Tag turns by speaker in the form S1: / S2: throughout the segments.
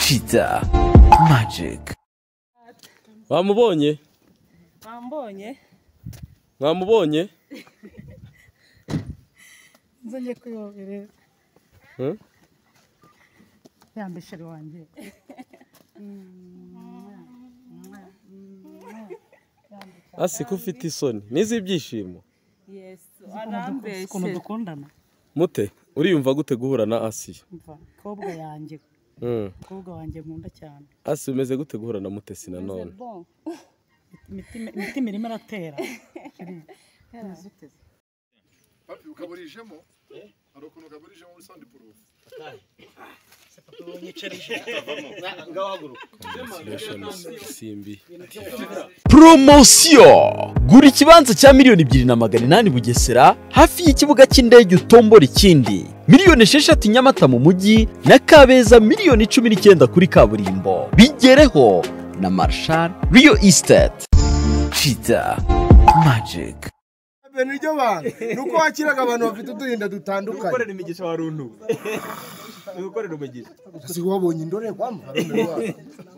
S1: Kiza Magic.
S2: bamubonye
S3: Wambonye
S2: mwamubonye
S3: nzongeye kuyobereza
S2: Eh?
S3: yambisheri wanjye
S2: asiko ufite isoni n'iz'ibyishimo
S4: yesu
S3: ukuntu
S4: arambeshye
S3: dukundana
S2: mute uriyumva gute guhura na asiya
S3: mva kobwa yanjye
S2: Mm.
S3: kobwa wanjye nkunda cyane
S2: asiya umeze gute guhura na mutesi na none
S4: Bon.
S3: imitima imitima irimo iratera
S5: ukaburijemo hari ukuntu ukaburijemo muri sound proof
S2: simbi
S1: Promosiyo! Gura ikibanza cya miliyoni ebyiri na magana inani Bugesera hafi y'ikibuga cy'indege utombora ikindi. Miliyoni esheshatu Nyamata mu mujyi na Kabeza miliyoni cumi n'icyenda kuri kaburimbo. Bigereho na Marshal Real Estate. Kiza Magic.
S6: mbere niryo bantu ni uko wakiraga abantu bafite uduhinda dutandukanye
S7: gukorera imigisha wa runtu ni gukorera umugisha
S6: si wowe wabonye indorerwamo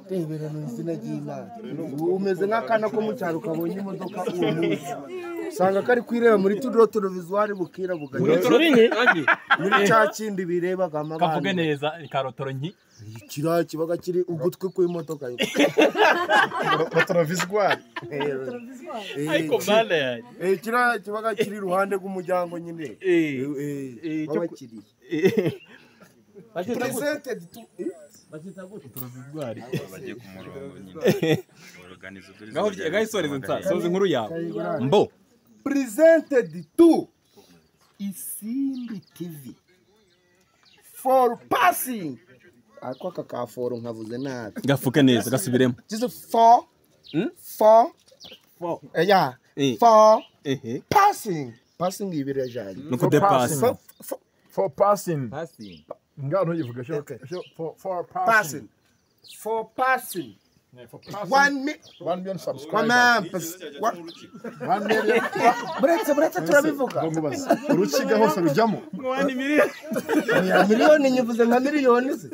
S6: reberana izina ry'imana Ubu umeze nk'akana ko mu cyaro kabonye imodoka uwo munsi usanga kari kwireba muri tudoro torovizuwari bukira buganya muri cya kindi birebaga
S7: kavuge
S6: amabana
S7: neza ni karotoro nki
S6: kiriya kibaga kiri ugutwi kw'imodoka
S5: batorovizwari
S7: ariko mana yanjye
S6: Eh, kiriya kibaga kiri iruhande rw'umuryango nyine
S7: Eh,
S6: Eh, eh,
S7: eh, cyo-
S6: w'abakiriya Presented to- eh?
S7: ngaho gaho isoreze nsa soza inkuru yawe mbo
S6: presented to Isimbi TV for passing ako aka ka for nkavuze nabi
S7: gafuke neza gasubiremo
S6: just for
S7: Hmm?
S6: for
S7: For.
S6: Eh, yeah
S7: Eh.
S6: for
S7: ehe
S6: passing passing ibiri ajanye
S7: ni ukudepasi
S6: For- for-
S5: for passing
S7: pasi
S5: ngaho ntuyivuge sho sho- for for passing
S6: passing for passing
S5: for passing
S6: one mi
S5: one million
S6: one
S5: subscribers
S6: man one
S5: one million
S6: buretse buretse turabivuga
S5: mubaza urukiga hose rujyamo
S7: mwani miliyoni
S6: Ya miliyoni nyivuze nka miliyoni se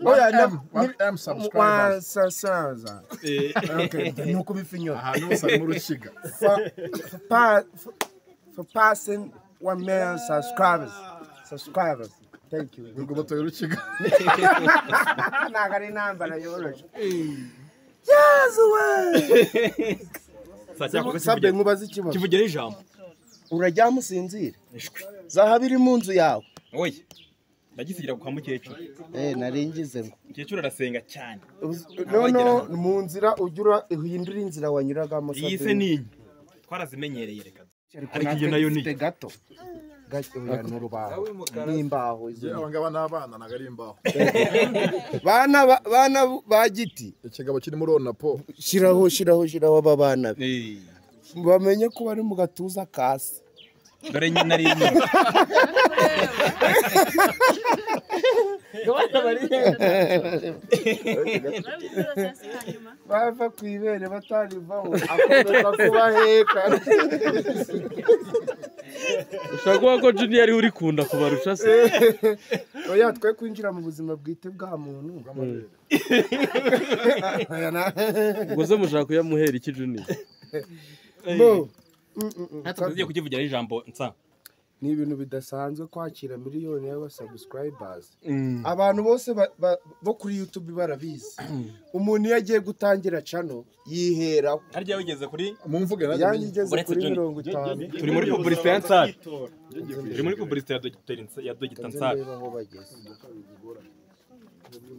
S6: oya na
S5: one m
S6: wa
S5: subscribers
S6: sa sa sa
S7: Eh.
S6: okay nuko bifinyora
S5: ahantu hose harimo urukiga
S6: for, for, pa- for, for passing 1 million subscribers. Subscribers. Thank you.
S5: ngo batoye urukiga
S6: Ntabwo ari intambara yoroshye. Yezu we! Sabye nkubaze ikibazo.
S7: kivugira ijambo
S6: Uraryama usinzire? Zahabu iri mu nzu yawe.
S7: oye ndagisigira kwa mukecuru
S6: Eh, naringize ngo.
S7: mukecuru arasenga cyane
S6: Noneho mu nzira ugira uhindura inzira wanyuragamo.
S7: iyi se ni inyi twarazimenyereye reka ariko iyo nayo ni
S6: Mfite gato. Gato ya n'urubaho. N'imbaho izo.
S5: aba ngaba ni abana ntabwo ari imbaho
S6: Bana ba- bana ba giti.
S5: ikigabo kirimo urona po
S6: Shiraho shiraho shiraho aba bana be.
S7: Eh,
S6: bamenye ko bari mu gatuza kasi
S7: dore nyina ari inyi
S6: bava ku ibere batarivaho akomeza kubaheka
S2: ushobora kuvuga ko juniya ariwe uri kunda kubarusha se
S6: oya twe kwinjira mu buzima bwite bwa muntu Oya, na-
S2: ubwo se mushaka kuyamuhera iki juniya
S6: Bo,
S7: natwe tugiye kukivugira ijambo nsa
S6: ni ibintu bidasanzwe kwakira miliyoni y'abasubscribers abantu bose ba- ba- bo kuri youtube barabizi umuntu iyo agiye gutangira cano yiheraho
S7: harya wigeze kuri
S5: mu mvuge
S6: yanjye igeze
S7: Uretse
S6: kuri
S7: Johnny.
S6: mirongo itanu
S7: turi muri pubulisite ya nsari turi muri pubulisite ya dogiteri Nsa- ya dogita
S6: nze
S7: nsari
S6: ndebe aho bageze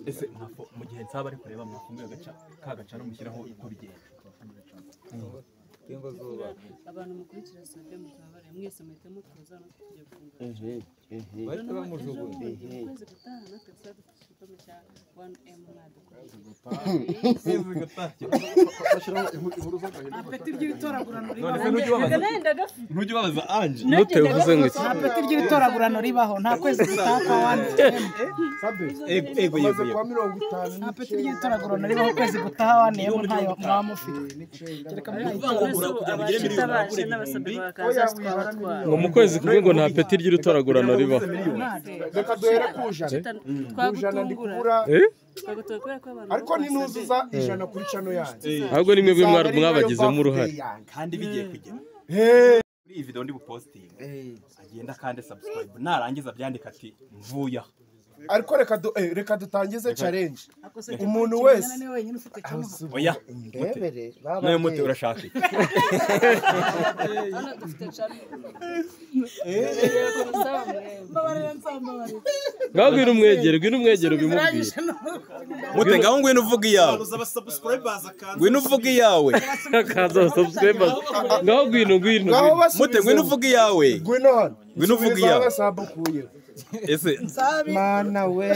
S7: ese mwafo mu gihe nsaba ari kureba mwafunguye agaca ka gacaro mushyiraho uko bigenda
S4: abantu mukurikira sabye mutabare mwese muhita mutuza no tugiye gufungura ukwezi gutaha natwe tuzajya dufite igikombe cya 1m mwadukoreye
S5: bashyiraho inkuru inkuru z'agahinda
S3: apeti ry'ibitoragurano
S7: none se ntujye ubabaza ntujye ubabaza anje
S2: mute uvuze ngo iki
S3: apeti ry'ibitoragurano ribaho nta kwezi gutaha kwa wani
S7: ego ego
S6: amaze
S7: yego
S6: kuba mirongo itanu
S3: nta peti ry'ibitoragurano ribaho ukwezi gutaha wani ntayo mwaba mufite kereka muri
S7: yego
S4: abaje n'abasabwe bakaza twabatwara
S2: ngo mu kwezi kumwe ngo nta peti ry'urutoragurano ribaho
S6: reka duhere ku ijana ku ijana ndi kubura
S2: Eh?
S4: twagutungura twagutungura kubera ko abantu
S6: ariko ninuzuza ijana kuri cano yanjye
S2: ahubwo ni mwebwe mwari- mwabagizemo uruhare
S7: kandi bigiye kugera muri iyi video ndi bupositinge agenda kandi subscribe narangiza byandika ati mvuya
S6: ariko reka du- eh, reka dutangize challenge umuntu
S3: umuntu
S6: wese.
S3: wese wenyine ufite cyamuha
S7: oya
S6: ndebere
S7: nawe mute urashaka iki
S4: hano dufite cano
S3: mbabarira nsambabarira
S2: ngaho ngwino umwegere ngwino umwegere ubimubwire
S7: mute ngaho ngwino uvuga iyawe ngwino uvuga iyawe
S2: akaza abasubscribers ngaho ngwino ngwino
S6: ngaho
S2: ngwino.
S6: basubize
S7: mute ngwino uvuga iyawe
S6: ngwino hano
S7: Ngwino uvuge
S6: Subiza
S7: iyawe.
S6: agasambu ukuyeho.
S7: ese
S6: mana we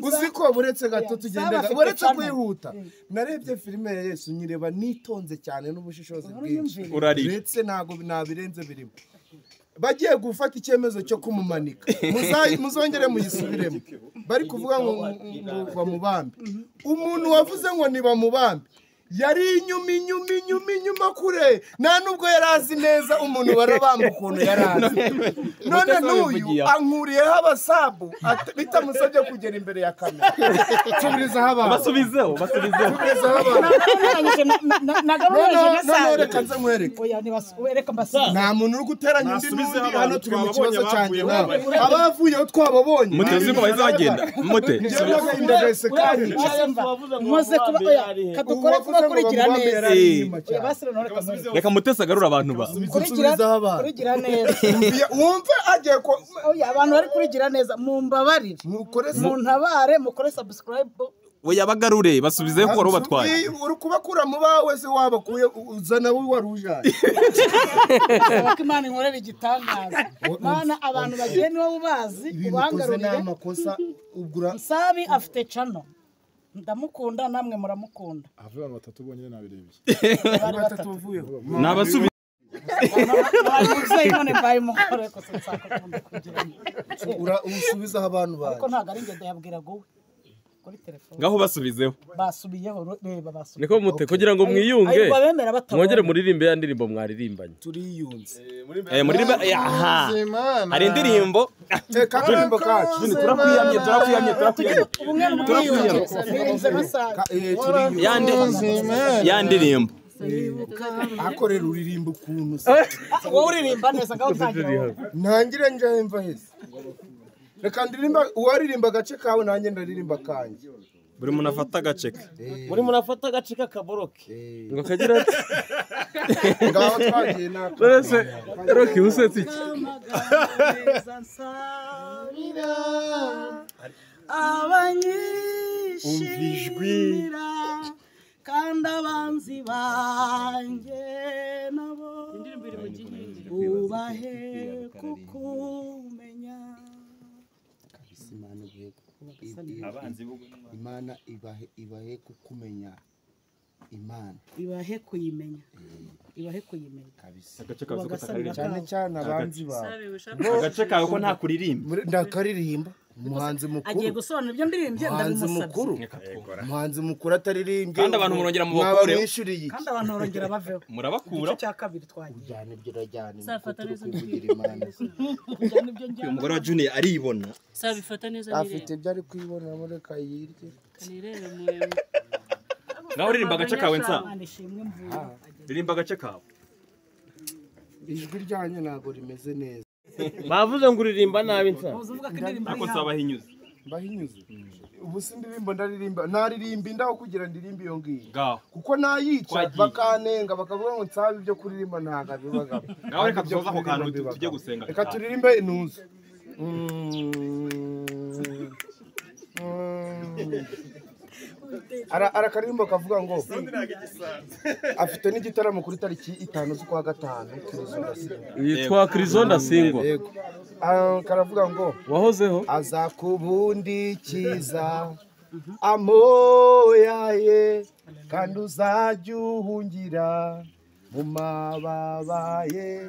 S6: uzi ko buretse gato tugendaga
S3: afite
S6: buretse
S3: cano.
S6: kwihuta narebye filime ya yesu nyireba nitonze cyane n'ubushishozi bwinshi
S3: yumvire
S7: urarira
S6: ndetse ntabwo nabirenze birimo bagiye gufata icyemezo cyo kumumanika Muza- muzongere muyisubiremo bari kuvuga ngo ngo bamubambe umuntu wavuze ngo ntibamubambe yari inyuma inyuma inyuma inyuma kure nta nubwo yari azi neza umuntu barabamba ukuntu yari azi none n'uyu ankuriyeho abasabu at- bitamusabye kugera imbere ya kamera nsubirizaho abantu
S7: basubizeho basubizeho
S6: nsubirizaho abantu
S3: nagabanije
S6: noneho noneho
S3: gasanzwe
S6: reka nze nkwereke
S3: oya ntibas- we, reka mbasize
S6: nta muntu uri guteranya undi n'undi hano turi mu kibazo cyanjye nawe abavuyeho twababonye
S7: mute uzi ko bahise bagenda mute
S6: Njyewe nagahinda gahise kandi
S3: Nkoze mva, nkoze kuba oya kadukore kuba kurikira neza oya basira none reka mureke.
S7: reka mutesi agarura abantu ba
S3: Kurigira-
S6: Nsubizaho abantu.
S3: kurigira neza
S6: wumve agiye ko
S3: oya abantu bari kurigira neza mumbabarire
S6: nukore
S3: muntabare mukore subscribe
S7: we yabagarure basubizeho kuko wari ubatwaye
S6: uri kubakura mu bawe se wabakuye uzana wowe wari ujaye
S3: Saba ko imana inkorera igitangaza mana abantu bagiye niwe ubazi
S6: ibintu ukoze ni
S3: ubangarurire
S6: amakosa ugura
S3: nsabi afite cano ndamukunda namwe muramukunda
S5: ahava abantu batatu bonyine nabirebye
S3: bari batatu
S7: ni abasubize
S3: Bari umubyeyi none mbaye umugore gusa nsakunda kugira ngo
S6: ura- usubizaho abantu
S3: ariko
S6: bawe
S3: ntabwo ari ngendo yabwiraga uwe kuri telefone
S7: ngaho basubizeho
S3: basubiyeho ro- reba basubiye
S2: niko mute kugira ngo mwiyunge
S3: ayo
S2: mwongere
S3: bemera batabonye
S2: muririmbe ya ndirimbo mwaririmbanye
S6: turiyunze
S7: Eh, muri ba- eh, aha hari indirimbo
S6: teka akaririmbo kacu
S7: turakuyamye turakuyamye turakuyamye
S3: ubumwe n'ubwiyunge birinze basaga
S6: Ka- eh, turiyunze
S7: ya ndi- ya ndirimbo
S6: akorera uririmba ukuntu se
S3: wowe uririmba neza ngaho utangira wowe.
S6: ntangire njahemva heza reka ndirimba uwaririmba agace kawe nanjye ndaririmba kanjye
S7: buri muntu afata agace ke
S2: ngo kagira ati
S6: ngaho twagiye naka
S2: ese roki usetse iki
S3: Neza nsabira abanyishimira kandi abanzi banjye nabo
S4: indirimbo iri mu gihinde
S3: ubahe kukumenya
S6: Imana ibahe Imana ibahe ibahe kukumenya Imana
S3: ibahe kuyimenya ibahe kuyimenya
S7: agace kawe uzi ko
S3: Ugasanga-
S7: takaririmba
S6: cyane cyane abanzi bawe
S4: sabe wishaka
S7: agace kawe ko nta kuririmba
S6: Muri- ndakaririmba umuhanzi
S3: agiye
S6: mukuru
S3: gusobanura ibyo ndirimbye
S6: umuhanzi
S3: ndabimusabye
S6: mukuru umuhanzi mukuru ataririmbye
S7: Kandi abantu murongera mubakure.
S6: mwabamwishyuriye iki
S3: kandi abantu barongera baveho
S7: murabakura
S3: igice cya kabiri twagiye
S6: cyane ibyo urajyana
S4: Safata
S6: niko turi
S4: neza
S6: kuvugira Imana
S3: kujyana ibyo
S7: uyu
S3: njyana
S7: mugore wa juniya aribona
S4: sabe bifata neza
S6: afite
S4: nirebe
S6: ibyo ari kwibonamo reka yirye
S4: nirebe murebe
S7: ngaho uririmba agace kawe nsa
S3: Imana ishimwe mvuye
S7: ririmba agace kawe
S6: ijwi ryanyu ntabwo rimeze neza
S8: bavuze ngo uririmba nabi nsa
S3: uvuga ko indirimbo ari
S7: ariko
S3: hano
S7: nsabaho inyuze
S6: mbahinyuze ubu si indirimbo ndaririmba naririmba indaho kugira ndirimbe iyo ngiyo
S7: ngaho
S6: kuko nayica
S7: Twagiye.
S6: bakanenga bakavuga ngo nsabe ibyo kuririmba ntabwo abibagamo
S7: ngaho reka
S6: Ntabwo ibyo
S7: dusoze ako kantu
S6: kuririmba
S7: tujye
S6: mbibagamo.
S7: gusenga
S6: reka turirimbe intuza Ara- arakaririmbo kavuga ngo afite n'igitaramo kuri tariki itanu z'ukwa gatanu
S2: yitwa kirizonda singwa
S6: yego Ah, karavuga ngo
S2: wahozeho
S6: aza kubundikiza amoya ye kandi uzajya uhungira mu mababa ye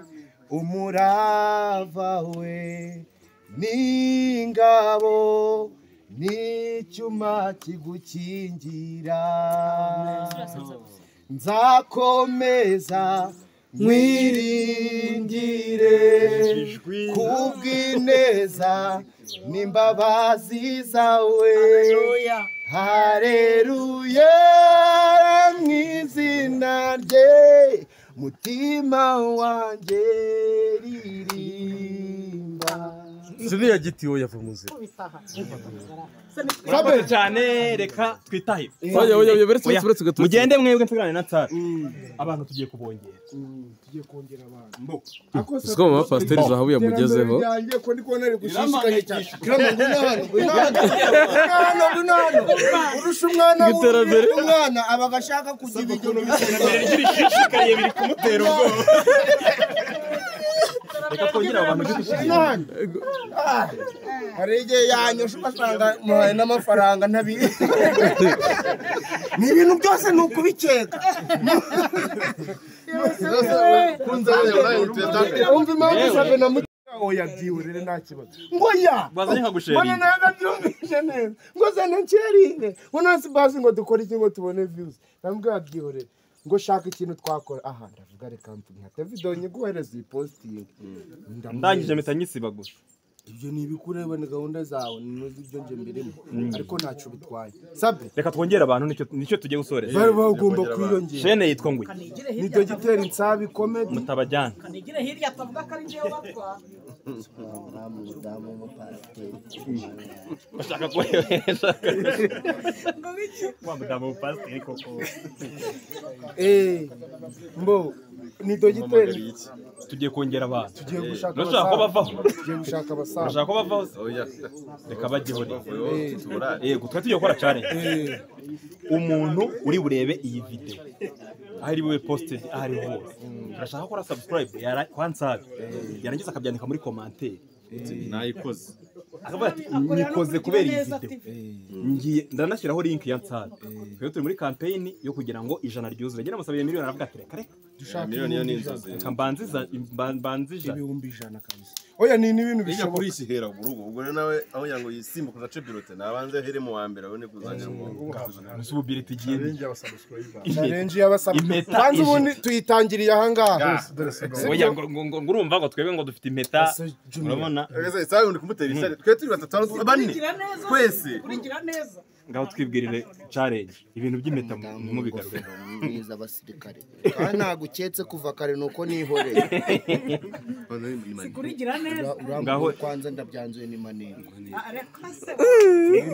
S6: umurava we n'ingabo n'icyuma kigukingira nzakomeza mwiringire kubw'ineza n'imbabazi zawe hareruye mu izina rye mutima wanjye ririmba
S2: ziriya giti wowe yava umuzira
S7: murakoze cyane reka twitahe
S2: oya oya oya beretse beretse beretse gato
S7: mugende mwebwe nsigarane na nsara abantu tugiye kubongera
S2: siko mama pasiteri zahabu yamugezeho
S6: yanjye ko ndi kubona ari gushishikaye cyane kiramo ngwino hano ngwino hano ngwino hano urusha umwana
S2: Iterambere.
S6: w'undi, umwana aba agashaka kugira ibiryo
S7: iterambere ry'ibishishikaye biri kumutera ubwoba reka twongere abo bantu
S6: Ngwino hano Ah, hari igihe yanyosha ugasanga muhaye n'amafaranga ntabi ni ibintu byose ni ukubikeka wumva impamvu isabe na mutima oya byihorere nta kibazo ngo ya
S7: bazanye nka
S6: mbona
S7: gusheringa
S6: nawe abyumvise neza ngo zana nsheringe ngo nasi bazi ngo dukore iki ngo tubone viyuzi ndamubwira byihorere ngo shaka ikintu twakora aha ndavuga reka nka davido nyiguhereza iyi positingi
S7: ndangije mpita nyisiba gusa
S6: ibyo ni ibikureba ni gahunda zawe ni ntuzi ibyo nje mbirimo ariko ntacyo bitwaye sabe
S7: reka twongere abantu nicyo- nicyo tugiye gusoreza
S6: bari bagomba kwiyongera
S7: shene yitwa nguye
S6: nibyo gitera insabi komedi
S7: mutabajyana
S3: nigire hirya atavuga ko ari njyewe batwara
S7: bashaka kohereza wa mudamu pasiteri koko
S6: eee mbo nibyo gitera
S7: tugiye kongera abantu
S6: tugiye gushaka
S7: Ntushaka ko
S6: abasaza
S7: bavaho
S6: tugiye gushaka abasaza
S7: bashaka ko bavaho se reka bagihore yego twe tugiye gukora challenge umuntu uri burebe iyi video aho ari bube posted aho ari hose turashaka gukora subscribe yara kwa nsabi yarangiza akabyandika muri commentaire
S2: nayikoze
S7: akavuga ati nyikoze kubera iyi video ngiye ndanashyiraho link ya nsabi rero turi muri campaign yo kugira ngo ijana ryuzure njye namusabire miliyoni aravuga ati reka reka
S2: miliyoni yo ni inzozi
S7: reka mbanziza mba- mbanzijane
S6: ibihumbi ijana kabisa oya ni n'ibintu
S9: Ijya
S6: bishoboka
S9: kuri iki hera ku rugo ubwo rero nawe aho yango yisimbuka udace birote nabanze here mu wa mbere abone kuzanira umuntu
S7: subiri tugiye impeta
S6: challenge y'abasabwe
S7: Impeta
S6: banza ubundi
S7: ijita.
S6: tuyitangiriye ahangaha
S7: oya ngo ngo- ngo ngo urumva ngo twebwe ngo dufite impeta urabona
S9: sabe undi kumutera ishyari twe turi batatu abantu bane
S3: urigira neza
S9: twese
S3: urigira neza
S7: ngaho twibwirire challenge ibintu by'impeta mu- ntimubigarure
S10: mwiza abasirikare
S6: kandi ntabwo uketse kuva kare nuko nihoreye
S3: urigira neza
S7: ngaho
S10: kwanza ndabyanzuye ni manini
S3: Ah, reka se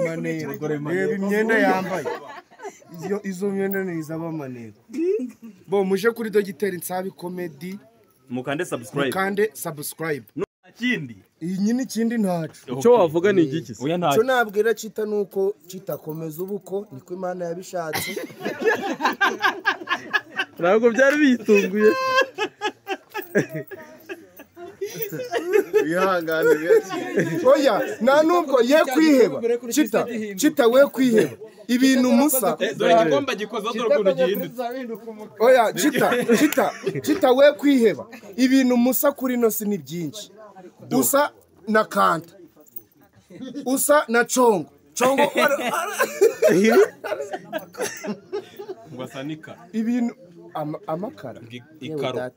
S6: maneko reba imyenda yambaye izo izo myenda ni izaba maneko bo muje kuri dogiteri nsabi komedi
S7: mukande subscribe
S6: mukande subscribe
S7: kindi
S6: iyi nyine ikindi ntacu
S2: icyo wavuga ni igiki se
S7: oya nta
S6: icyo nabwira kita ni uko kitakomeza ubuko niko imana yabishatse
S2: ntabwo byari biyitunguye
S9: wihangane
S6: oya nta n'ubwo ye kwiheba kita kita we kwiheba ibintu musa
S7: dore igikombe gikozeho dore ukuntu gihindutse
S6: oya cita cita cita we kwiheba ibintu musa kuri ino si ni byinshi usa na kanta usa na congo congo
S7: ngo asanika
S6: ibintu ama- amakara
S7: ngi- ikaro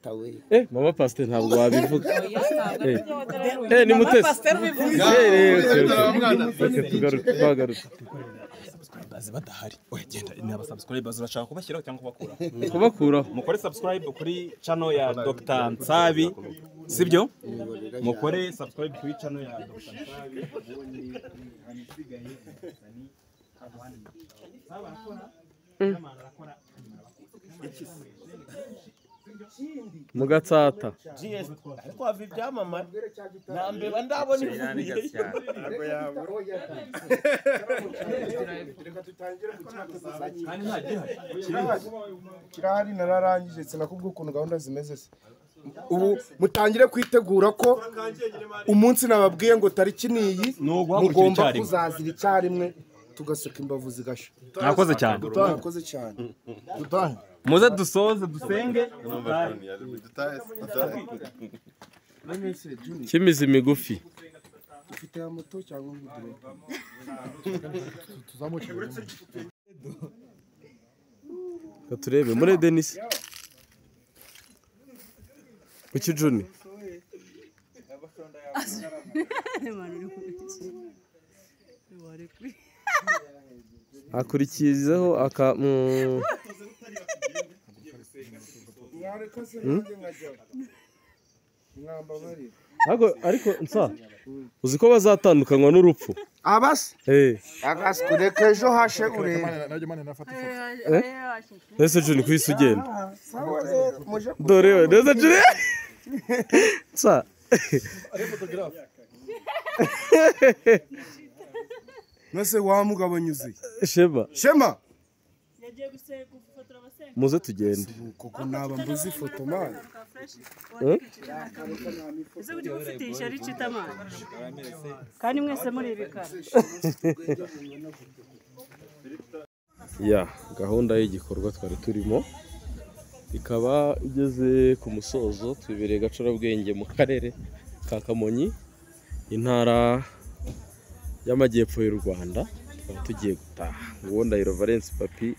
S2: eh mama pasiteri ntabwo wabivuga eh eh ni
S3: mama
S2: mutesi
S3: pasiteri bivuze
S2: eh eh okay, okay. reka tugaruke twagaruke
S7: bazi badahari oya genda ni aba subscribers urashaka kubashyiraho cyangwa kubakuraho
S2: kubakuraho
S7: mukore subscribe kuri channel ya Dr Nsabi sibyo mukore subscribe kuri channel ya Dr Nsabi
S2: mu gatsata
S8: twava ibyamamare na mbeba ndabona ivuye
S6: kirahari nararangije sinakubwira ukuntu gahunda zimeze se ubu mutangire kwitegura ko umunsi nababwiye ngo tariki niyi
S7: Ni uguhagurukira
S6: mugomba
S7: icyarimwe.
S6: kuzazira icyarimwe tugaseka imbavu zigashya
S7: mwakoze cyane
S6: mwakoze cyane
S7: muze dusoze dusenge
S2: cy'imizi migufi
S6: ufite ya moto cyangwa umudireka
S2: reka turebe muri denise ku kijuni hakurikizaho aka mm, ariko ariko nsa uzi ko bazatandukanywa n'urupfu
S6: abasi
S2: eh
S6: abasi kureka ejo hashe ureba
S2: ese juni kwisi ugenda
S6: sawa rero muje
S2: dore we neza juni nsa
S6: nose wa mugabo nyuzi
S2: shema
S6: shema
S4: yagiye guse- gufotora abasenga
S2: muze tugende
S6: kuko naba mbuze ifoto mani
S4: ka fresh wandikishije ese kuki mufite ishyari icita amazi kandi mwese muri ibikara
S2: ya gahunda y'igikorwa twari turimo ikaba igeze ku musozo tubereye gacurabwenge mu karere ka kamonyi intara y'amajyepfo y'u rwanda tukaba tugiye gutaha nguwo ndahiro valence papi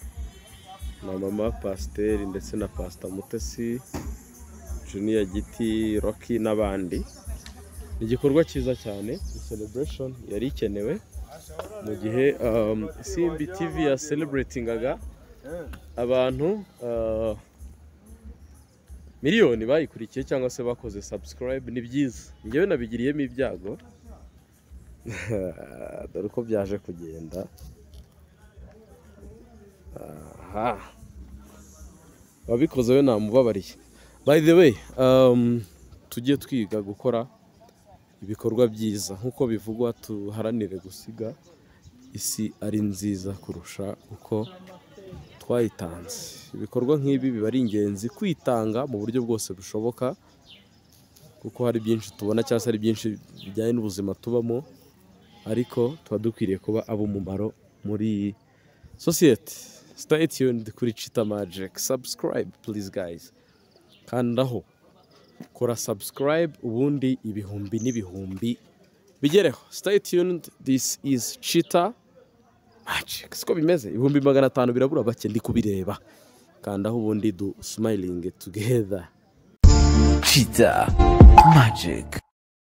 S2: na mama pasiteri ndetse na pasita mutesi juniya giti roki n'abandi ni igikorwa cyiza cyane ni celebration yari ikenewe mu gihe um, simbi tv yasereburitingaga abantu uh, miliyoni bayikurikiye cyangwa se bakoze subscribe ni byiza njyewe nabigiriyemo ibyago dore uko byaje kugenda aha wabikoze we namubabariye by the way um, tujye twiga gukora ibikorwa byiza nk'uko bivugwa tuharanire gusiga isi ari nziza kurusha uko twayitanze ibikorwa nk'ibi biba ari ingenzi kwitanga mu buryo bwose bushoboka kuko hari byinshi tubona cyangwa se hari byinshi bijyanye n'ubuzima tubamo ariko tuba dukwiriye kuba ab'umumaro muri iyi sosiyete sitayi tiyunidi kuri cita magike sabusikarayibe purizi gayizi kandaho kora subscribe ubundi ibihumbi n'ibihumbi bigereho stay tuned this is cheetah magic siko bimeze ibihumbi magana atanu birabura bake ndi kubireba kandaho ubundi du smiling together
S1: Cheetah Magic.